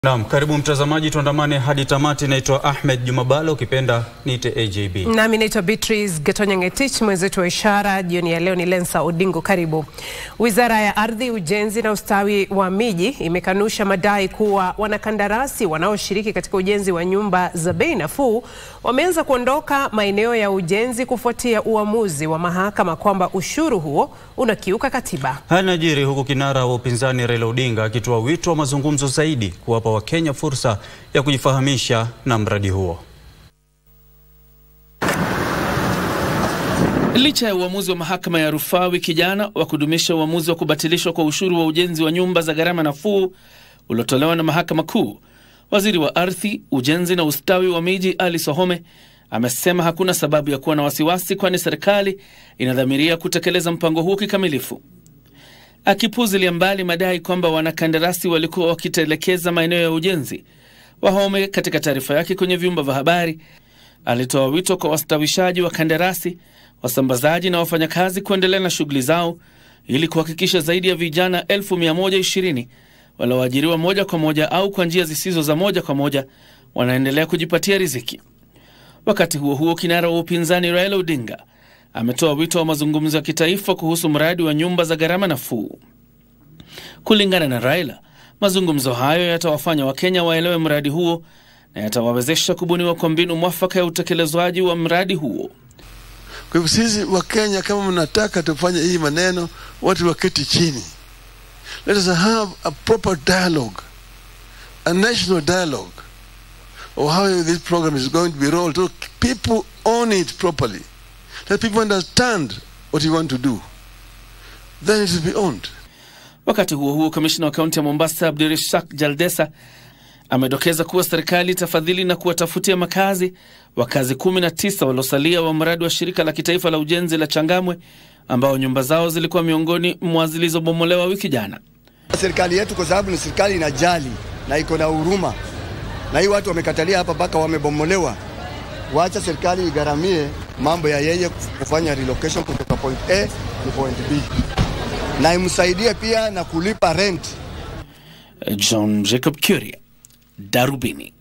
Naam, karibu mtazamaji, tuandamane hadi tamati. Naitwa Ahmed Jumabalo, ukipenda niite AJB. Nami naitwa Beatrice Getonya Ngetich, mwenzetu wa ishara jioni ya leo ni Lensa Odingo. Karibu. Wizara ya Ardhi, Ujenzi na Ustawi wa Miji imekanusha madai kuwa wanakandarasi wanaoshiriki katika ujenzi wa nyumba za bei nafuu wameanza kuondoka maeneo ya ujenzi kufuatia uamuzi wa mahakama kwamba ushuru huo unakiuka katiba. Haya yanajiri huku kinara wa upinzani Raila Odinga akitoa wito wa mazungumzo zaidi kuwapa Wakenya fursa ya kujifahamisha na mradi huo. Licha ya uamuzi wa mahakama ya rufaa wiki jana wa kudumisha uamuzi wa kubatilishwa kwa ushuru wa ujenzi wa nyumba za gharama nafuu uliotolewa na mahakama kuu, waziri wa ardhi, ujenzi na ustawi wa miji Ali Sohome amesema hakuna sababu ya kuwa na wasiwasi, kwani serikali inadhamiria kutekeleza mpango huo kikamilifu. Akipuzilia mbali madai kwamba wanakandarasi walikuwa wakitelekeza maeneo ya ujenzi, Wahome katika taarifa yake kwenye vyumba vya habari alitoa wito kwa wastawishaji wa kandarasi, wasambazaji na wafanyakazi kuendelea na shughuli zao ili kuhakikisha zaidi ya vijana 1120 walioajiriwa moja kwa moja au kwa njia zisizo za moja kwa moja wanaendelea kujipatia riziki. Wakati huo huo, kinara wa upinzani Raila Odinga ametoa wito wa mazungumzo ya kitaifa kuhusu mradi wa nyumba za gharama nafuu. Kulingana na Raila, mazungumzo hayo yatawafanya Wakenya waelewe mradi huo na yatawawezesha kubuniwa kwa mbinu mwafaka ya utekelezwaji wa mradi huo. Kwa hivyo sisi Wakenya, kama mnataka tufanye hii maneno, watu waketi chini, let us have a proper dialogue, a national dialogue of how this program is going to be rolled, so people own it properly, let people understand what you want to do, then it will be owned. Wakati huo huo, kamishna wa kaunti ya Mombasa Abdirishak Jaldesa amedokeza kuwa serikali itafadhili na kuwatafutia makazi wakazi 19 waliosalia wa mradi wa shirika la kitaifa la ujenzi la Changamwe ambao nyumba zao zilikuwa miongoni mwa zilizobomolewa wiki jana. Serikali yetu kwa sababu ni serikali inajali na iko na huruma, na hii watu wamekatalia hapa mpaka wamebomolewa. Wacha serikali igharamie mambo ya yeye kufanya relocation kutoka point A to point B, na imsaidie pia na kulipa rent. John Jacob Kuria, Darubini.